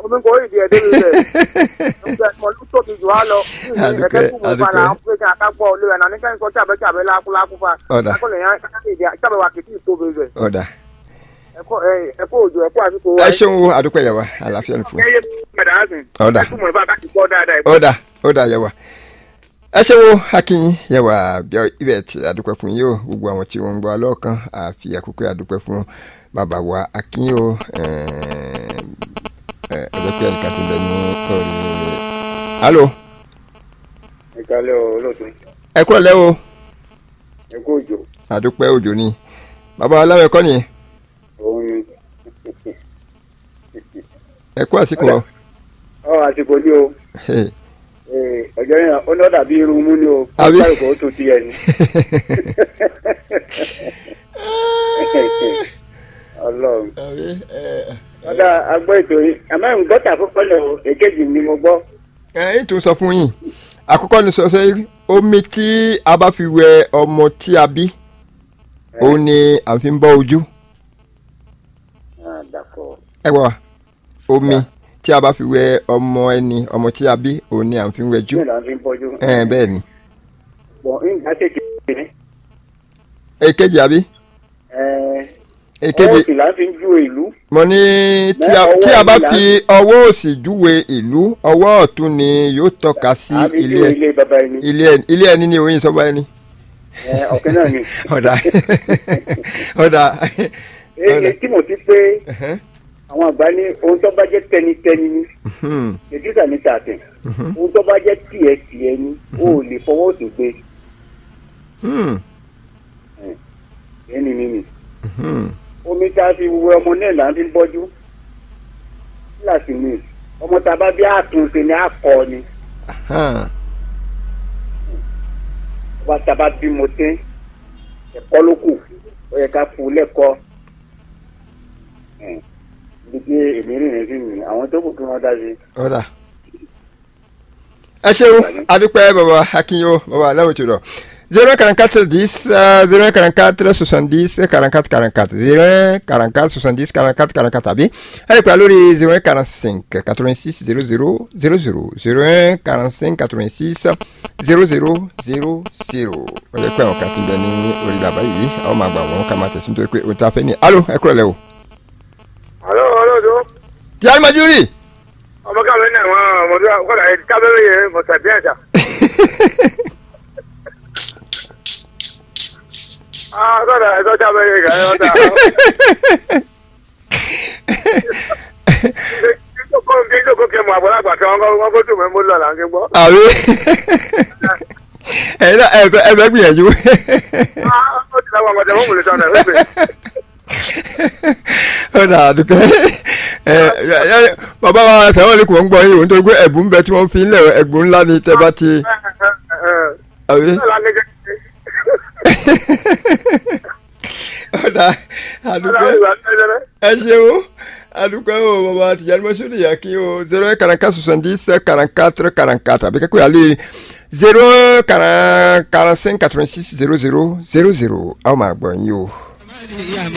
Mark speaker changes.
Speaker 1: omi kò ìdí ẹ̀ débi rẹ̀ ǹjẹ́ mo ló tóbi jù á lọ
Speaker 2: Adúpẹ́,
Speaker 1: ẹ̀kẹ́ kú mi
Speaker 2: adúpẹ́.
Speaker 1: fara àwọn pé kí akágbọ́ olú ẹ̀ náà ní kẹ́hìn sọ jábẹ́ jábẹ́ lákúlákú fa
Speaker 2: Ọ̀dà.
Speaker 1: akọ́lẹ̀ yẹn jábẹ́ wa kìí tóbi rẹ̀
Speaker 2: ọ̀dà
Speaker 1: ẹ̀kọ́ ẹ̀kọ́ òjò ẹ̀kọ́ àsìkò
Speaker 2: ẹ ṣeun o àdúpẹ́ yẹ wa àlàáfíà ní fún
Speaker 1: ẹ̀yẹ mẹ̀dáàsìn
Speaker 2: Ọ̀dà.
Speaker 1: ẹ̀kú mọ̀ ìfà káàkiri gbọ́ dáadáa
Speaker 2: ọ̀dà ọ̀dà yẹ wa ẹ ṣeun o akínyìn yẹ wa bí ibẹ̀ tí àdúpẹ́ fún yìí o gbogbo àwọn tí wọ́n ń gbọ́ alọ́ọ̀kan àfi àkókò àdúpẹ́ fún bàbá wa akínyìn o ẹ̀ẹ́dẹ́ pé ẹ̀ka ti bẹ̀ ní orí alo
Speaker 1: ìkàlẹ̀ olóòtú
Speaker 2: ẹ kúrò lẹ́ o
Speaker 1: ẹ̀kọ́ òjò
Speaker 2: àdúpẹ́ òjò ni bàbá aláwọ̀ ẹ̀kọ́ nìyẹn
Speaker 1: òun ni
Speaker 2: ẹ kú àsìkò ọ
Speaker 1: ọ àsìkò ní o ọjọ́ yẹn ó náà dàbí irun mú ni o
Speaker 2: Àbí?
Speaker 1: ó tó ti ẹ̀ ni. ọlọ́run ọ̀dà agbọ́ ètò yìí àmọ́ ń gbọ́tà àkọ́kọ́ lẹ̀ o èkejì ni mo gbọ́.
Speaker 2: ẹ̀yìn tó ń sọ fún yín àkọ́kọ́ ni sọ sẹ́ omi tí a bá fi wẹ ọmọ tí a bí òun ni à ń fi ń bọ́ ojú
Speaker 1: dàpọ̀
Speaker 2: ẹ wá omi tí a bá fi wẹ ọmọ ẹni ọmọ tí a bí òun ni à ń fi ń wẹjú
Speaker 1: bẹ́ẹ̀ la fi ń bọ́jú.
Speaker 2: ẹ bẹ́ẹ̀ ni
Speaker 1: bọ̀ nígbà tètè ní.
Speaker 2: èkejì àbí èkejì
Speaker 1: ọwọ́ sì la fi ń ju ìlú.
Speaker 2: mo ní tí a-
Speaker 1: Ọwọ́
Speaker 2: tí a bá
Speaker 1: ìlà-
Speaker 2: fi ọwọ́ òsì júwe ìlú ọwọ́ ọ̀tún ni yóò tọ́ka sí
Speaker 1: a fi
Speaker 2: ilé
Speaker 1: ju
Speaker 2: ẹ-
Speaker 1: ilé bàbá ẹni.
Speaker 2: ilé ẹ- ilé ẹni ní oyin sọ́ba ẹni
Speaker 1: Ẹ, ọ̀kẹ́ náà ni.
Speaker 2: ọ̀dà ọ̀dà
Speaker 1: èyí tí mo ti pé àwọn àgbà ní ohun tó bá jẹ́ tẹnitẹni ni ètùtà ní tààtẹ̀ ohun tó bá jẹ́ tiẹ̀ tiẹ̀ ni o ò lè fọwọ́ òsì gbé ẹni nínú. omi tá a fi wẹ ọmọ náà là ń fi bọ́jú kíláàsì mi ọmọ tá a bá bí àtúnṣe ni àkọ ni ọba tá a bá bímọ tẹ́ ẹ̀kọ́ ló kù ó yẹ ká fún un lẹ́kọ̀ọ́ gbígbé èmi rìnrìn sí mi àwọn tó kù kí wọ́n dá sí.
Speaker 2: ọ̀dà ẹ ṣeun adúpẹ́ bàbá akínyó bàbá aláwọ̀ tó lọ zero quarante quatre dix zero quarante quatre soixante dix quarante quatre quarante quatre zero quarante quatre soixante dix quarante quatre quarante quatre àbí ẹ lè pè á lórí zero un quarante cinq quatre vingt six zero zero zero zero zero un quarante cinq quatre vingt six zero zero zero zero ó yẹ pé àwọn kan ti bẹ ní orí bàbá yìí àwọn máa gbà wọn ká máa tẹ̀sí nítorí pé òun ta fẹ́ ni alo ẹ kúrò lẹ́ o.
Speaker 1: alo olóòtú
Speaker 2: tí alimajuri.
Speaker 1: ọmọ káàmì ní àwọn ọmọdé kọ́lá ẹ̀ kábẹ́rẹ́ yẹn mọ̀tà bí ẹ̀dá. ah kọ́lá ẹ̀ tọ́jà bẹ́ẹ̀ yẹn kàyọ́ ta. kí ló kó kẹ́ mọ àgbàlagbà kí wọ́n kó dùn mí mú lọ là ń ké gbọ́.
Speaker 2: àbí ẹ̀yin náà ẹ fẹ́ ẹ fẹ́ gbìyànjú.
Speaker 1: ah ó ti láwọn ọmọdé wọn mú lè sọ̀rọ̀ ẹ̀ fẹ́
Speaker 2: ó dà dùkẹ́ ẹ ẹ bàbá wa sẹ́wọ́n lè kò ń gbọ́ yìí òun tó gbé ẹ̀bùn bẹ tí wọ́n fi ń lẹ̀ ẹ̀gbùn ńlá ni tẹ́ bá ti àbí. ó dà àdùkẹ́ ẹ ṣeun àdùkẹ́ o bàbá tìjànì mọ́sùlùmí yà kí o zero quarante quatre soixante dix quarante quatre quarante quatre àbí kẹ́kọ̀ọ́ yà lé zero quarante cinq quatre vingt six zero zero zero zero àwọn máa gbọ́ yín o.